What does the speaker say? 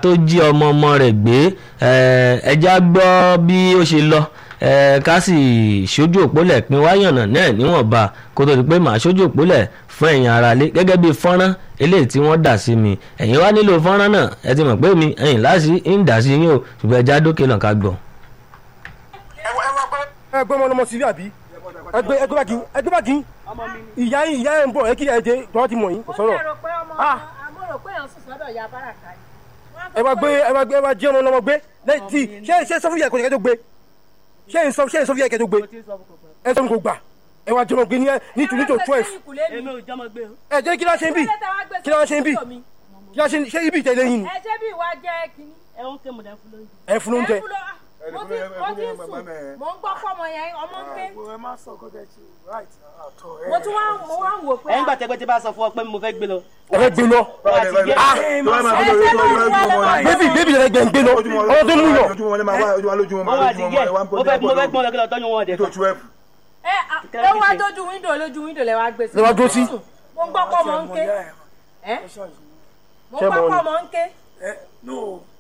tó jí ọmọ ọmọ rẹ̀ gbé ẹja gbọ́ bí ó ṣe lọ ká sì ṣojú òpólẹ̀ pin wáyànnà náà níwọ̀nba kó tó di pé màá ṣojú òpólẹ̀ fún ẹ̀yin aráalé gẹ́gẹ́ bí fọ́nrán eléyìí tí wọ́n dà sí mi ẹ̀yin wá nílò fọ́nrán náà ẹ ti mọ̀ pé mi ẹ̀yin láti ń dà sí yín o ṣùgbọ́n ẹja dókè náà ká gbọ́. ẹ gbọ́ ọmọ ọmọ sílẹ̀ àbí ẹgbẹ́ ẹgbẹ́ báàgì ẹgbẹ́ báàgì ìyá yín ìyá yẹn ń bọ̀ ẹ kí ẹ dé tọ́wọ́ ti mọ̀ yín kò sọ̀rọ̀ ẹ wá gbé ẹ wá gbé ẹ wá jí ọmọ ọlọmọ gbé lẹ́yìn tí ṣé ṣé sọ fún yẹ kò yẹ kó gbé ṣé ń sọ ṣé ń sọ fún yẹ kó gbé ẹ sọ fún kò gbà ẹ wá jọmọ gbé ní ní tù ní tò twelve èmi ò jọmọ gbé o. ẹ jẹ́ kí ló ṣe ń bì kí ló ṣe ń bì kí ló ṣe ṣé ibi ìtẹ̀lé yín ni ẹ ṣé bí ìwà jẹ́ kínní. ẹ ń ké mo dẹ fún lóúnjẹ. ẹ fún lóúnjẹ ẹ fún lọ mo ti mo ti sùn mo ń gbọ́ fọ́mọ yẹn ọmọ ń ké ẹ má sọ kó tẹ ṣe right àtọ ẹ. mo tún wá mo wá ń wò pé ẹ ń gbà tẹgbẹ́ tí bá sọ fún ọ pé mo fẹ́ gbé lọ. ẹ fẹ́ gbé lọ bébì bébì yẹn gbẹ ń gbé lọ ọmọ tó mú yọ wọ́n wá ti gẹ̀ mo fẹ́ mo fẹ́ gbọ́n lọ kí lọ tọ́jú wọn ọ̀dẹ̀ kan. ẹ ẹ wá dójú wíńdò lójú wíńdò lẹ wá gbé sí. Lẹ wá dúró sí. mo ń gbọ́ pọ́ mọ́ ń ké ẹ mo ń gbọ́ pọ́ mọ́ ń ké no